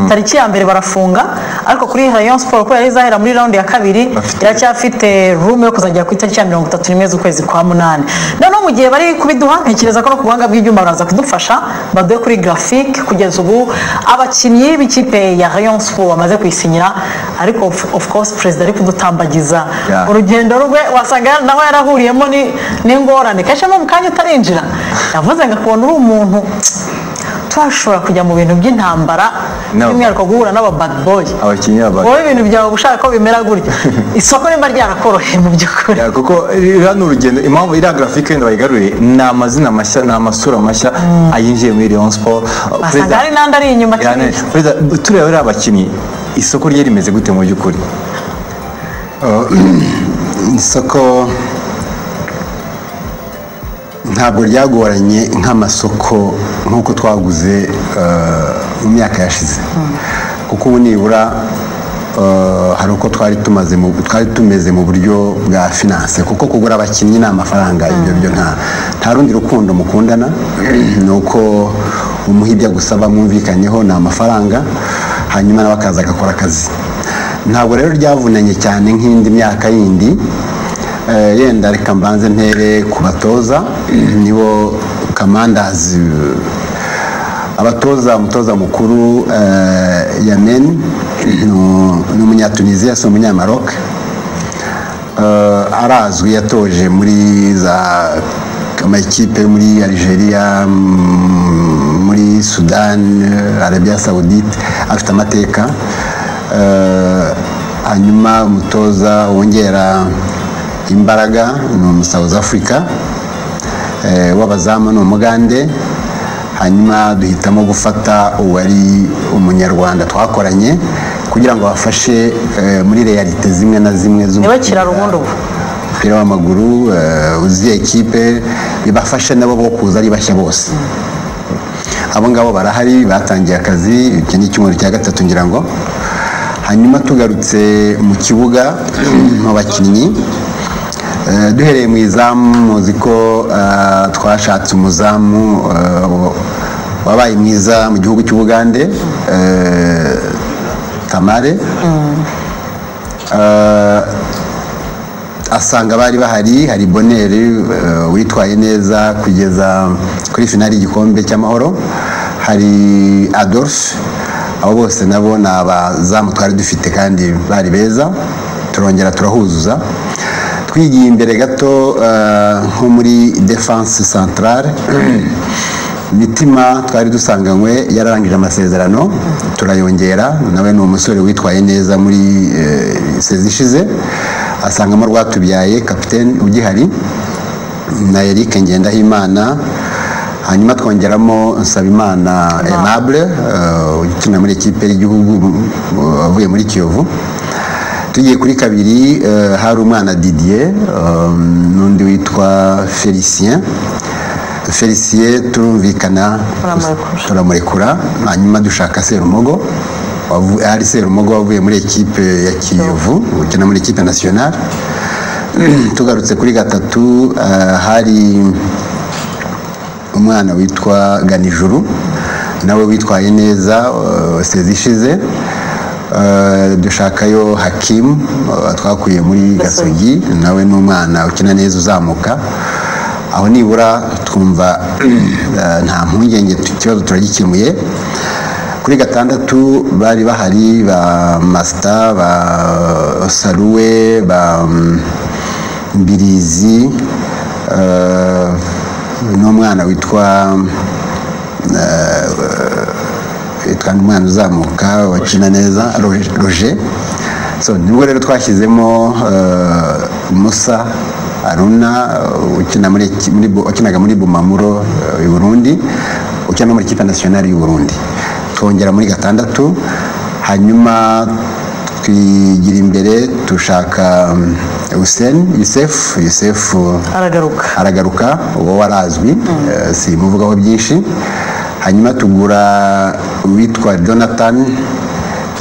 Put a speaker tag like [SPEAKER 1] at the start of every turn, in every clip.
[SPEAKER 1] tariki ya mbere barafunga ariko kuri Rayon Sport kubera yari izahera muri round ya kabiri
[SPEAKER 2] Bafite-
[SPEAKER 1] iracyafite room yo kuzagera ku itariki ya mirongo itatu n'imwe z'ukwezi kwa munani noneho mu gihe bari kubiduha ntekereza ko no ku buhanga bw'ibyuma baraza kudufasha baduhe kuri graphic kugeza ubu abakinnyi b'ikipe ya Rayon Sport bamaze kuyisinyira ariko of, of course perezida ari kudutambagiza
[SPEAKER 2] Yeah.
[SPEAKER 1] urugendo rwe wasaga nawe yarahuriyemo ni- n'ingorane kenshi mu kanya utarinjira yavuze ngo akubona uri umuntu twashobora kujya mu bintu by'intambara
[SPEAKER 2] No.
[SPEAKER 1] by'umwihariko guhura n'aba bad boy
[SPEAKER 2] abakinnyi baba
[SPEAKER 1] wowe ibintu byawe uba ushaka ko bimera gutya isoko nimba ryarakoroheye mu by'ukuri
[SPEAKER 2] Ya, kuko iriya ni urugendo impamvu iriya grafike wenda bayigarure ni amazina mashya ni amasura mashya ayinjiye muri Rayon Sport
[SPEAKER 1] basanga hari n'andi ari inyuma
[SPEAKER 2] yani
[SPEAKER 1] cyane
[SPEAKER 2] perezida tureba ririya bakinnyi isoko rye rimeze gute mu by'ukuri
[SPEAKER 3] isoko ntabwo ryagoranye nk'amasoko nk'uko twaguze eh, mu myaka yashize kuko ubu nibura eh, hari uko twari tumaze mu- twari tumeze mu buryo bwa finance kuko kugura abakinnyi ni amafaranga ibyo byo nta nta rundi rukundo mukundana ni uko umuha ibyo agusaba mwumvikanyeho ni amafaranga hanyuma nawe akaza agakora akazi ntabwo rero ryavunanye cyane nk'indi myaka yindi Eh, yenda reka mbanze ntere ku batoza nibo kamandazi eh, abatoza umutoza mukuru eh, yamen ni- ni umunyatunisiya si umunyamaroka Eh, arazwi yatoje muri za amakipe yo muri algeria mm, muri sudani arabia saudite afite amateka Eh, hanyuma umutoza wongera imbaraga ni umusouth africa eh, w'abazamu ni umugande hanyuma duhitamo gufata uwari umunyarwanda twakoranye kugira ngo bafashe eh, muri realite zimwe na zimwe z'umupira
[SPEAKER 1] niwe kirarubundi ubu
[SPEAKER 3] umupira w'amaguru eh, uziye ekipe bibafashe nabo bo kuza ari bashya bose abo ngabo barahari batangiye akazi icyo ni icyumweru cya gatatu ngira ngo hanyuma tugarutse mu kibuga mu bakinnyi eh, duhereye mu izamu muzi ko eh, twashatse umuzamu eh, wabaye mwiza mu gihugu cy'ubugande eh, tamare Eh, asanga bari bahari hari boneri eh, witwaye neza kugeza kuri finali y'igikombe cy'amahoro hari adolphe abo bose nabo ni abazamu twari dufite kandi bari beza turongera turahuzuza twigiye imbere gato eh, nko muri defense centrale mitima twari dusanganywe yararangije amasezerano turayongera nawe ni umusore witwaye neza muri eh, sezi ishize asangamo rwatubyaye kapiteni ugihari na eric ngendahimana hanyuma twongeramo nsabimana aimable eh, ukina muri ekipe y'igihugu eh, avuye muri kiyovu tugiye kuri kabiri eh, hari umwana didier eh, n'undi witwa felicien felicien turumvikana
[SPEAKER 1] Turamurekura.
[SPEAKER 3] turamurekura hanyuma dushaka serumogo wavu- ari serumogo wavuye muri ekipe ya kiyovu ukina muri ekipe nasiyonari tugarutse kuri gatatu eh, hari umwana witwa ganijuru nawe witwaye neza eh, sezi ishize Eh, dushakayo hakimu eh, twakuye muri gasogi nawe ni umwana ukina neza uzamuka aho nibura twumva eh, nta mpungenge tu- ikibazo turagikemuye kuri gatandatu bari bahari ba masita ba saruwe ba mbirizi eh, n'umwana witwa witwa umwana uzamuka wakina neza Roger- roger so nibwo rero twashyizemo eh, musa aruna eh, ukina muri eki- muri Bu- wakinaga muri bumamuro eh, i burundi ukina no muri kipe nasiyonari y'u burundi twongera muri gatandatu hanyuma twigira imbere dushaka useni yusefu yusefu
[SPEAKER 1] aragaruka
[SPEAKER 3] aragaruka uwo warazwi eh, simuvugaho byinshi hanyuma tugura uwitwa jonathan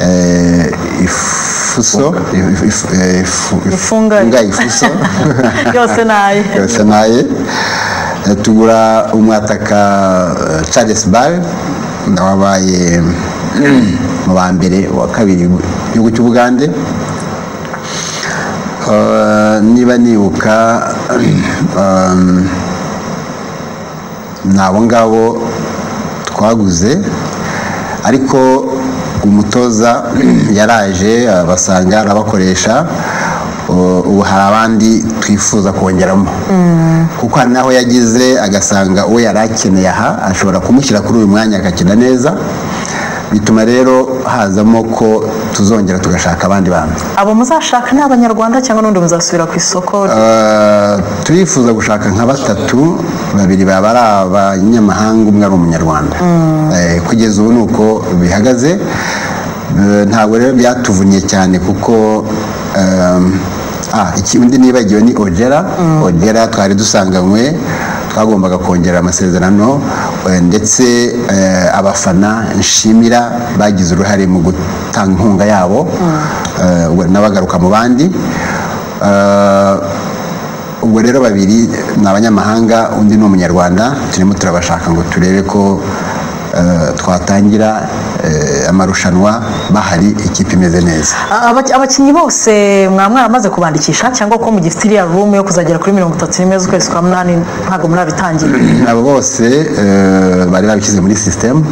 [SPEAKER 3] eh, ifuso if- if- eh, ifu-
[SPEAKER 1] Ifunga.
[SPEAKER 3] Ifunga ifuso
[SPEAKER 1] yose naye
[SPEAKER 3] yose naye Eh, tugura umwataka eh, charles bal wabaye mu ba mbere wa kabiri igihugu cy'ubugande Eh, niba nibuka em, ni abo ngabo twaguze ariko umutoza yaraje basanga arabakoresha u- ubu hari abandi twifuza kongeramo kuko hari n'aho yagize agasanga uwo yari akeneye aha ashobora kumushyira kuri uyu mwanya agakina neza bituma rero hazamo ko tuzongera tugashaka abandi bantu
[SPEAKER 1] abo muzashaka ni abanyarwanda cyangwa n'undi muzasubira ku isoko
[SPEAKER 3] Eh, turifuza gushaka nka batatu babiri baba ari abanyamahanga umwe ari umunyarwanda Eh, kugeza ubu ni uko bihagaze Eh, ntabwo rero byatuvunye cyane kuko ehm, ah, iki undi nibagiwe ni ogera ogera twari dusanganywe twagombaga kongera amasezerano eh, ndetse eh, abafana nshimira bagize uruhare mu gutanga inkunga yabo Eh, ubwo n'abagaruka mu bandi Eh, ubwo rero babiri ni abanyamahanga undi ni umunyarwanda turimo turabashaka ngo turebe ko eh, twatangira eh, amarushanwa bahari ikipe imeze neza
[SPEAKER 1] Aba- abakinnyi bose mwaba mwaramaze kubandikisha cyangwa ko mugifite iriya rume yo kuzagera kuri mirongo itatu n'imwe z'ukwezi kwa munani ntabwo murabitangira
[SPEAKER 3] abo bose eh, bari babishyize muri sisitemu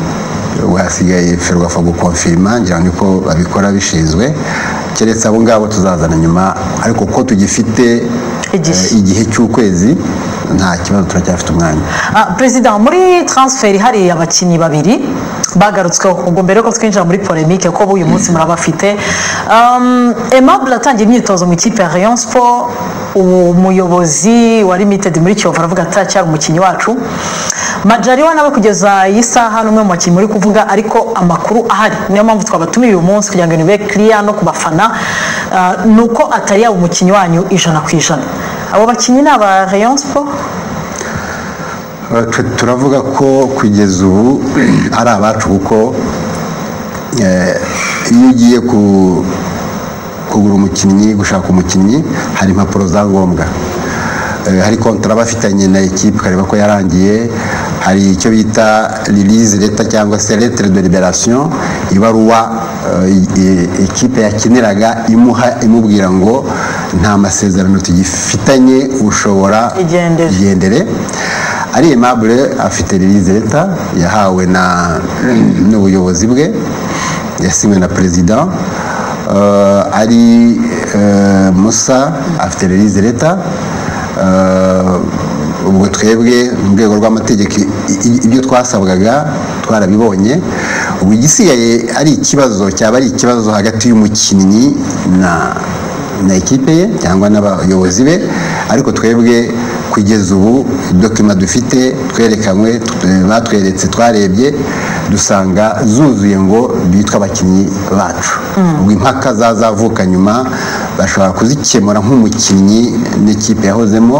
[SPEAKER 3] ubu hasigaye ferwafa gukonfirima ngira ngo niko babikora bishinzwe keretse abo ngabo tuzazana nyuma ariko ko tugifite eh,
[SPEAKER 1] Igihe.
[SPEAKER 3] igihe cy'ukwezi nta kibazo turacyafite umwanya
[SPEAKER 1] Ah, perezida muri transferi hari abakinnyi babiri bagarutsweho ubwo mbere yuko twinjira muri polemique ko uyu munsi murabafite um, aimable atangiye imyitozo mu ikipe ya rayon sport ubu umuyobozi wa limited muri kiyovu aravuga ati aracyari umukinnyi wacu majariwa nawe kugeza iyi saha n'umwe mu bakinnyi muri kuvuga ariko amakuru ahari niyo mpamvu twabatumiye uyu munsi kugira ngo nibe kiriya no ku bafana ah, ni uko atari yaba umukinnyi wanyu ijana ku ijana abo bakinnyi ni aba rayon sport
[SPEAKER 3] Twe turavuga ko kugeza ubu ari abacu kuko eh, iyo ugiye ku- kugura umukinnyi gushaka umukinnyi hari impapuro za ngombwa Eh, hari kontara bafitanye na ekipe ukareba ko yarangiye hari icyo bita release leta cyangwa se lettre de liberation ibaruwa eh, i- i- ekipe yakiniraga imuha imubwira ngo nta masezerano tugifitanye ushobora
[SPEAKER 1] Igendere.
[SPEAKER 3] igendere ari aimable afite release leta yahawe na n'ubuyobozi bwe yasinywe na perezida Eh, ari eh, musa afite release leta Eh, ubwo twebwe mu rwego rw'amategeko i- i- ibyo twasabwaga twarabibonye ubu igisigaye ari ikibazo cyaba ari ikibazo hagati y'umukinnyi na na ekipe ye cyangwa n'abayobozi be ariko twebwe kugeza ubu dokima dufite twerekanywe t- batweretse twarebye dusanga zuzuye ngo bitwe abakinnyi bacu ubwo impaka zazavuka nyuma bashobora kuzikemura nk'umukinnyi n'ikipe yahozemo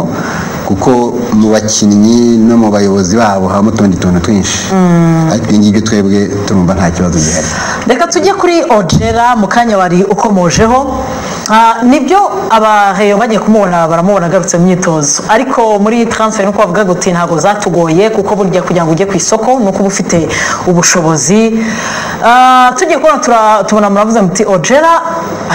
[SPEAKER 3] kuko mu bakinnyi no mu bayobozi babo habamo utundi tuntu twinshi ariko ibi ngibyo twebwe turumva nta kibazo gihari
[SPEAKER 1] reka tujye kuri ojera mu kanya wari ukomojeho Ah, nibyo abaheyo bagiye kumubona baramubona agarutse mu myitozo ariko muri transfer nuko bavuga guti ntabwo zatugoye kuko burya kugira ngo ujye ku isoko nuko uba ufite ubushobozi Ah, tugiye kubona tura- tubona muravuze muti ojera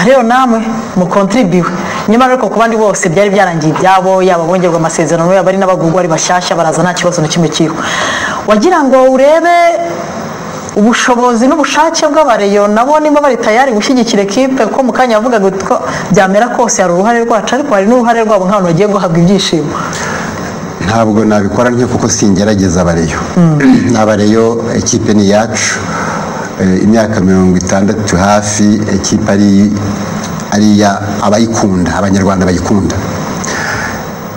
[SPEAKER 1] ariyo namwe mukontribiwe nyamara ariko ku bandi bose byari byarangiye ibyabo yaba bongerwa amasezerano yaba ari n'abagurwa ari bashyashya baraza nta kibazo na kimwe kiriho wagira ngo urebe ubushobozi n'ubushake bw'abareyo nabo niba bari tayari gushyigikira ekipe kuko mu kanya yavugaga ko byamera kose hari uruhare rwacu ariko hari n'uruhare rwabo nk'abantu bagiye guhabwa ibyishimo
[SPEAKER 3] ntabwo nabikora ntyo kuko singerageza abareyo abareyo ekipe ni iyacu Eh, imyaka mirongo itandatu hafi ekipe ari ari iya abayikunda abanyarwanda bayikunda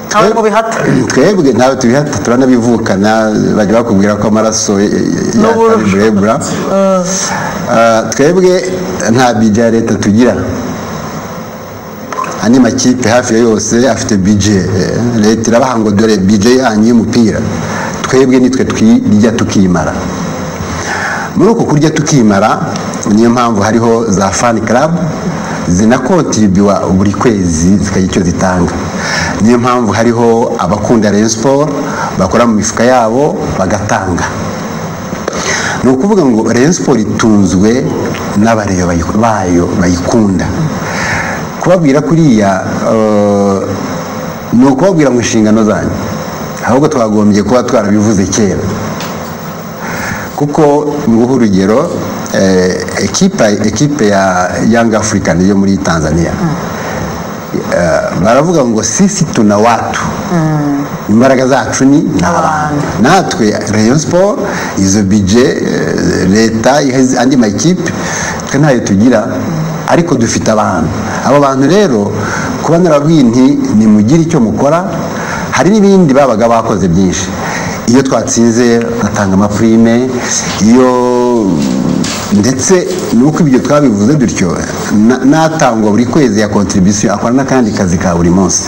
[SPEAKER 1] ntabwo ngo bihata
[SPEAKER 3] twebwe ntawe tubihata turanabivukana bajya bakubwira ko amaraso eh, eh,
[SPEAKER 1] N'uburo.
[SPEAKER 3] yaka burebura Ah, twebwe nta bije ya leta tugira andi makipe hafi ya yose afite bije Eh, leta irabaha ngo dore bije yanyu y'umupira twebwe nitwe twirya tukimara muri uku kurya tukimara niyo mpamvu hariho za fani club zinakontribuwa buri kwezi zikagira icyo zitanga niyo mpamvu hariho abakunda Rayon Sport bakora mu mifuka yabo bagatanga ni ukuvuga ngo rayon siporo itunzwe n'abareyo bayi- bayo bayikunda kubabwira kuriya eh, ni ukubabwira mu nshingano zanyu ahubwo twagombye kuba twarabivuze kera kuko nguha urugero eh, ekipa ekipe ya Young African yo muri Tanzania Eh, baravuga ngo sisi tuna watu imbaraga zacu ni n'abantu natwe Rayon Sport izo bije leta iha andi makipe twe ntayo tugira ariko dufite abantu abo bantu rero kuba narabwiye nti nimugire icyo mukora hari n'ibindi babaga bakoze byinshi iyo twatsinze batanga amapurime iyo ndetse nuko ibyo twabivuze dutyo na- n'atangwa buri kwezi ya kontribusiyo akora n'akandi kazi ka buri munsi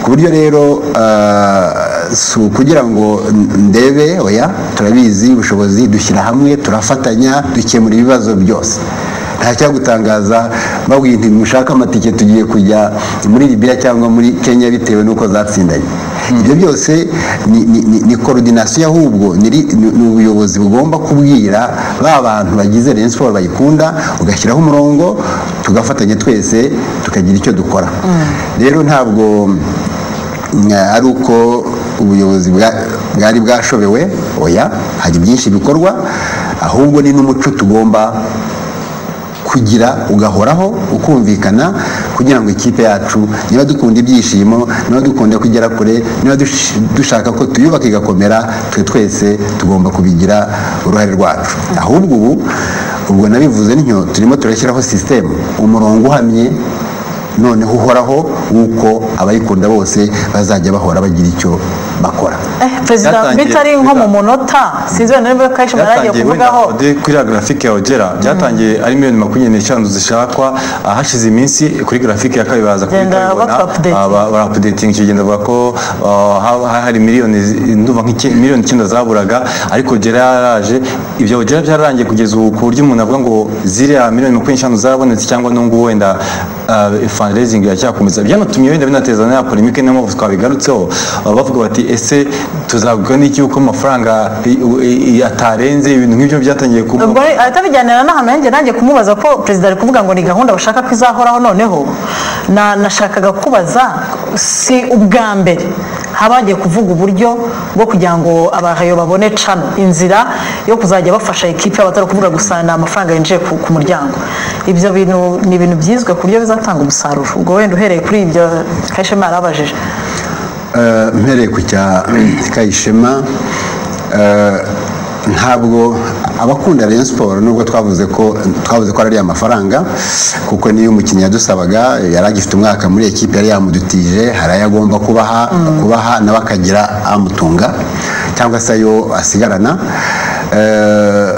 [SPEAKER 3] ku buryo rero eh, si ukugira ngo ndebe oya turabizi ubushobozi dushyira hamwe turafatanya dukemura ibibazo byose nta cyagutangaza babwiye nti mushaka amatike tugiye kujya muri Libya cyangwa muri Kenya bitewe n'uko zatsindanye ibyo byose ni, ni, ni, ni coordination ahubwo ni, ri- ni, ni ubuyobozi bugomba kubwira ba bantu bagize Rayon Sport bayikunda ugashyiraho umurongo tugafatanya twese tukagira icyo dukora rero ntabwo mm, ari uko ubuyobozi bwa- bwari bwashobewe oya hari byinshi bikorwa ahubwo ni n'umuco tugomba kugira ugahoraho ukumvikana kugira ngo ikipe yacu niba dukunda ibyishimo niba dukunda kugera kure niba dush- dushaka ko tuyubaka igakomera twe twese tugomba kubigira uruhare rwacu ahubwo ubu ubwo nabivuze ntyo turimo turashyiraho sisitemu umurongo uhamye noneho uhoraho w'uko abayikunda bose bazajya bahora bagira icyo bakora
[SPEAKER 1] Eh, perezida
[SPEAKER 2] Byatangiye
[SPEAKER 1] bitari nko mu
[SPEAKER 2] kuvuga.
[SPEAKER 1] munota sinzi wenda niba karisha mwaragiye
[SPEAKER 2] byatangiye wenda
[SPEAKER 1] kuvugaho
[SPEAKER 2] Ode, kuri ya grafike yawe ugera byatangiye ari miliyoni makumyabiri n'eshanu zishakwa ah, hashize iminsi kuri grafike ya kabiri baza
[SPEAKER 1] Genda baka-update.
[SPEAKER 2] Ah, ba- barapudetinga icyo genda bavuga ko ah, ha- ha- hari miliyoni zi- ndumva nk'iki- miliyoni icyenda zaburaga ariko ugera yaraje ibyo ugera byararangiye kugeza ubu ku buryo umuntu avuga ngo ziriya miliyoni makumyabiri n'eshanu zarabonetse cyangwa n'ubungubu wenda ah, fundraising iracyakomeza byanatumye wenda binateza na ya polemike niyo mpamvu twabigarutseho Ah, bavuga bati ese tuzavuga n'iki uko amafaranga i- u- i- i- atarenze ibintu nk'ibyo byatangiye kuba
[SPEAKER 1] ubwo ahita bijyanira n'ahantu yanjye nanjye kumubaza ko perezida ari kuvuga ngo ni gahunda bashaka ko izahoraho noneho na nashakaga kubaza si ubwa mbere haba hagiye kuvuga uburyo bwo kugira ngo abahayo babone cano inzira yo kuzajya bafasha ikipe yabo atari ukuvuga gusa ni amafaranga yinjiye ku, ku muryango ibyo bintu ni ibintu byizwe ku buryo bizatanga umusaruro ubwo wenda uhereye kuri ibyo kashema yarabajije
[SPEAKER 3] Eh, mpereye ku cya kayishema eh, ntabwo abakunda Rayon Sport nubwo twavuze ko twavuze ko ari amafaranga kuko niyo umukinnyi yadusabaga yari agifite umwaka muri ekipe yari yamudutije hari ayo agomba kubaha kubaha nawe akagira amutunga cyangwa se ayo asigarana Eh,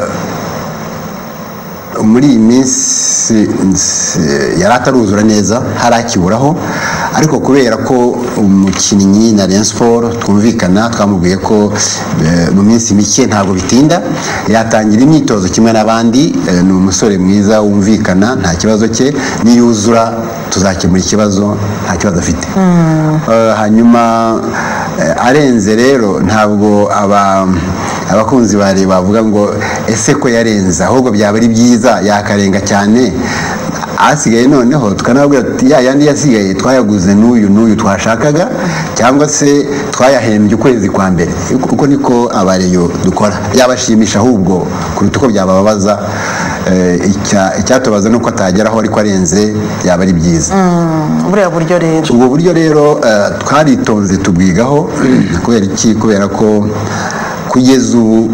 [SPEAKER 3] muri iyi minsi nsi- yari ataruzura neza hari akiburaho ariko kubera ko umukinnyi na Rayon Sport twumvikana twamubwiye ko eh, mu minsi mike ntabwo bitinda yatangira imyitozo kimwe n'abandi eh, ni umusore mwiza wumvikana nta kibazo cye niyuzura tuzakemura ikibazo nta kibazo afite Eh, hanyuma eh, arenze rero ntabwo aba abakunzi bari bavuga ngo ese ko yarenze ahubwo byaba ari byiza yakarenga cyane asigaye noneho tukanababwira tuti ya yandi yasigaye twayaguze n'uyu n'uyu twashakaga cyangwa se twayahembye ukwezi kwa mbere uko uko niko abareyo dukora yabashimisha ahubwo kuruta uko byabababaza Eh, icya- icyatubaza nuko atageraho ariko arenze byaba ari byiza
[SPEAKER 1] buriya buryo rero
[SPEAKER 3] ubwo buryo rero eh, twaritonze tubwigaho kubera iki kubera ko kugeza ubu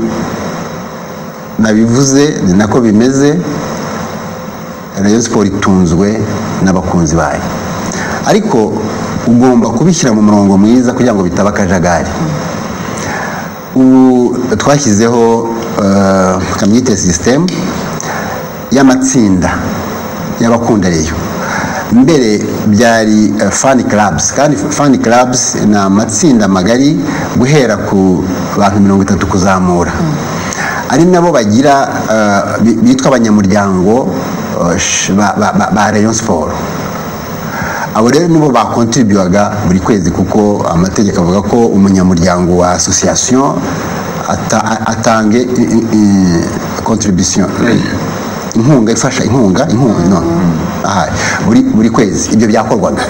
[SPEAKER 3] nabivuze ni nako bimeze rayon siporo itunzwe n'abakunzi bayo ariko ugomba kubishyira mu murongo mwiza kugira ngo bitaba akajagari ubu twashyizeho eh, kamyite sisitemu y'amatsinda y'abakunda reyo mbere byari eh, fan clubs kandi fan clubs ni amatsinda magari guhera ku bantu mirongo itatu kuzamura ari nabo bagira eh, bi- bitwa abanyamuryango eh, sh- ba- ba- ba- ba rayon siporo abo rero nibo bakontribuwaga buri kwezi kuko amategeko avuga ko umunyamuryango wa association ata- atange i- i- i- contribution inkunga ifasha inkunga inkunga no aha, buri buri kwezi ibyo byakorwaga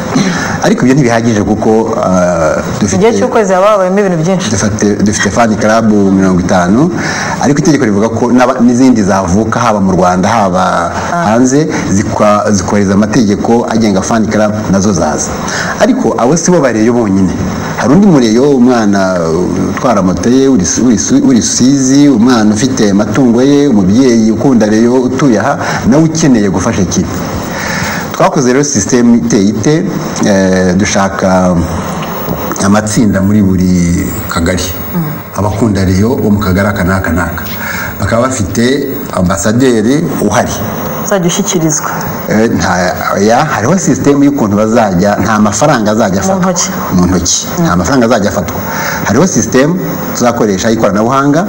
[SPEAKER 3] ariko ibyo ntibihagije kuko ah,
[SPEAKER 1] mu gihe cy'ukwezi haba habayemo ibintu byinshi
[SPEAKER 3] dufite dufite fani karabu mirongo itanu ariko itegeko rivuga ko n'aba- n'izindi zavuka haba mu rwanda haba hanze zikwa- zikubahiriza amategeko agenga fani karabu nazo zaza ariko abo si bo bareyo bonyine hari undi mureyo umwana uh, utwara moto ye uri Su- uri Su- uri rusizi umwana ufite amatungo ye umubyeyi ukunda reyo utuye aha nawe ukeneye gufasha ikipe twakoze rero sisitemu iteye ite eh, dushaka amatsinda muri buri kagari abakunda reyo bo mu kagari aka n'aka n'aka bakaba bafite ambasaderi uhari
[SPEAKER 1] uzajya ushyikirizwa
[SPEAKER 3] Eh, nta- ya hariho sisitemu y'ukuntu bazajya nta mafaranga azajya
[SPEAKER 1] Mu
[SPEAKER 3] afatwa
[SPEAKER 1] ntoki.
[SPEAKER 3] mu ntoki nta mafaranga azajya afatwa hariho sisitemu tuzakoresha y'ikoranabuhanga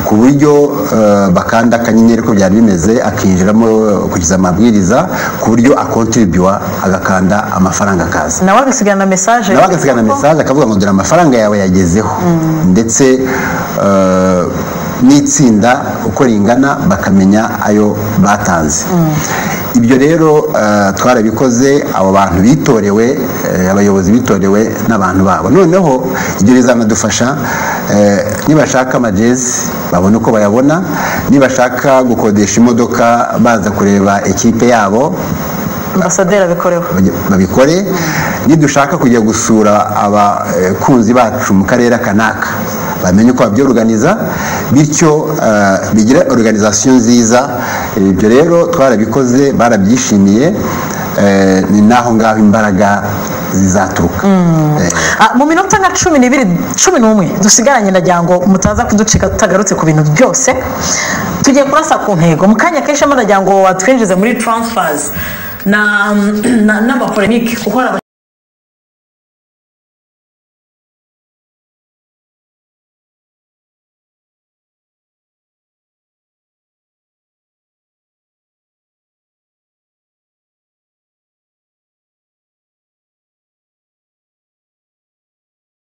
[SPEAKER 3] ku buryo eh, bakanda akanyenyeri uko byari bimeze akinjiramo kugeza amabwiriza ku buryo akontribuwa agakanda amafaranga akaza
[SPEAKER 1] nawe agasigana mesaje
[SPEAKER 3] nawe agasigana mesaje akavuga ngo dore amafaranga yawe yagezeho ndetse eh, n'itsinda uko ringana bakamenya ayo batanze ibyo rero eh, twarabikoze abo bantu bitorewe eh, abayobozi bitorewe n'abantu babo noneho ibyo bizanadufasha eh, nibashaka amajezi babona uko bayabona nibashaka gukodesha imodoka baza kureba ekipe yabo
[SPEAKER 1] ambasaderi abikorewe
[SPEAKER 3] babikore nidushaka kujya gusura abakunzi bacu mu karere kanaka bamenye uko babyoruganiza bityo eh, bigire organization nziza ibyo rero twarabikoze barabyishimiye eh, ni naho ngaho imbaraga zizaturuka Eh,
[SPEAKER 1] Ah, mu minota nka cumi n'ibiri cumi n'umwe dusigaranye ndagira ngo mutaza kuducika tutagarutse ku bintu byose tugiye kurasa ku ntego mu kanya kenshi ndagira ngo watwinjize muri transfers na na- n'amapolemike kuko hari aba-